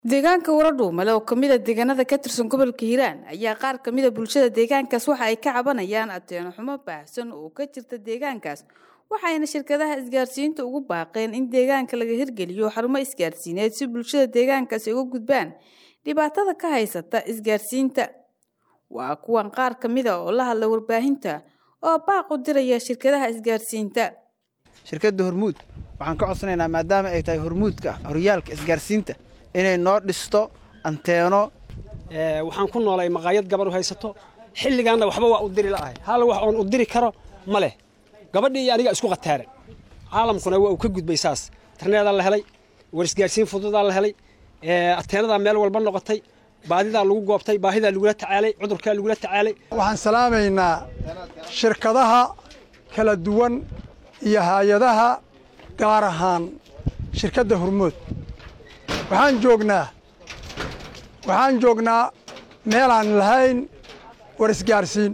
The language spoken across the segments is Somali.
deegaanka waradhuumale oo kamid a deegaanada ka tirsan gobolka hiiraan ayaa qaar kamid a bulshada deegaankaas waxa ay ka cabanayaan ateeno xumo baahsan oo ka jirta deegaankaas waxayna shirkadaha isgaarsiinta ugu baaqeen in deegaanka laga hirgeliyo xarumo isgaarsiineed si bulshada deegaankaas ay uga gudbaan dhibaatada ka haysata isgaarsiinta waa kuwan qaar kamid a oo la hadla warbaahinta oo baaq u diraya shirkadaha isgaarsiinta shirkadda hormuud waxaan ka codsanaynaa maadaama ay tahay hormuudka horyaalka isgaarsiinta inay noo dhisto anteeno waxaan ku noolay maqaayad gabar u haysato xilligaanna waxba waa u diri la'ahay hal wax oon u diri karo ma leh gabadhii iyo aniga isku qataaran caalamkuna waa uu ka gudbay saas interneedaa la helay war isgaarsiin fududaa la helay ateenadaa meel walba noqotay baadidaa lagu goobtay baahidaa lagula tacaalay cudurkaa lagula tacaalay waxaan salaamaynaa shirkadaha kala duwan iyo hay-adaha gaar ahaan shirkadda hormood waxaan joognaa waxaan joognaa meelaan lahayn war isgaarsiin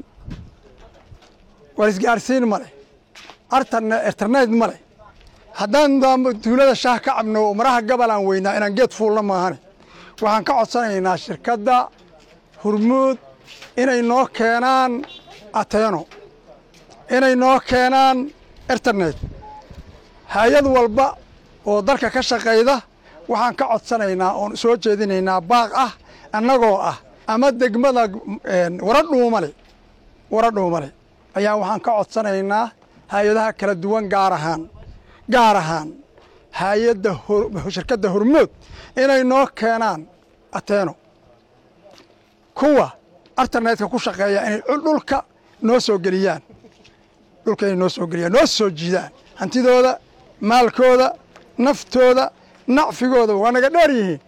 war isgaarsiin ma leh internet ma leh haddaan tuulada shaah ka cabno oo maraha gabalaan weynaa inaan geed fuulna maahane waxaan ka codsanaynaa shirkadda hormuud inay noo keenaan ateeno inay noo keenaan internet hay-ad walba oo dalka ka shaqayda waxaan ka codsanaynaa oon soo jeedinaynaa baaq ah annagoo ah ama degmada waradhuumale waradhuumale ayaa waxaan ka codsanaynaa hay-adaha kala duwan gaar ahaan gaar ahaan hay-adda shirkadda hormood inay noo keenaan ateeno kuwa internetka ku shaqeeya inay dhulka noo soo geliyaan dhulka inay noo soo geliyaan noo soo jiidaan hantidooda maalkooda naftooda nacfigooda waa naga dheer yihiin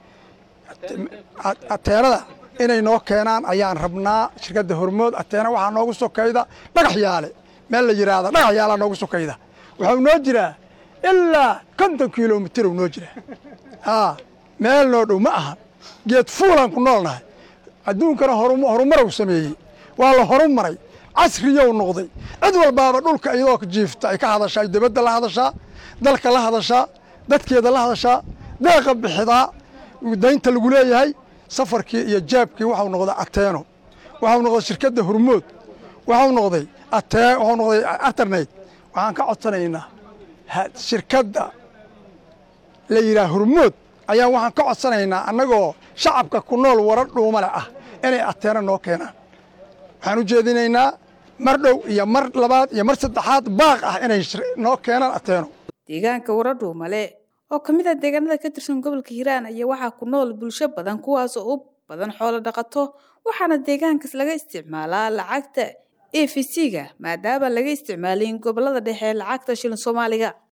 ateenada inay noo keenaan ayaan rabnaa shirkadda hormood ateena waxaa noogu sokayda dhagax yaale meel la yidhaahda dhagax yaalaa noogu sokayda waxau noo jiraa ilaa konton kilomitru noo jiraa aa meel noo dhow ma ahan geed fuulaan ku noolnahay adduunkana horumarow sameeyey waa la horu maray casriyow noqday cid walbaaba dhulka iyadoo jiifta ay ka hadashaa dibadda la hadashaa dalka la hadashaa dadkeeda la hadashaa deeqa bixidaa daynta lagu leeyahay safarkii iyo jaabkii waxau noqday ateeno waxau noqday shirkadda hormood waxau noqday waxau noqday internet waxaan ka codsanaynaa shirkadda la yidhaha hormood ayaa waxaan ka codsanaynaa annagoo shacabka ku nool wara dhuumale ah inay ateeno noo keenaan waxaan u jeedinaynaa mar dhow iyo mar labaad iyo mar saddexaad baaq ah inay noo keenaan ateeno deegaanka waradhuumale oo ka mid a deegaanada ka tirsan gobolka hiiraan ayaa waxaa ku nool bulsho badan kuwaas oo u badan xoolo dhaqato waxaana deegaankaas laga isticmaalaa lacagta e v c-ga maadaama laga isticmaalin gobolada dhexe lacagta shilin soomaaliga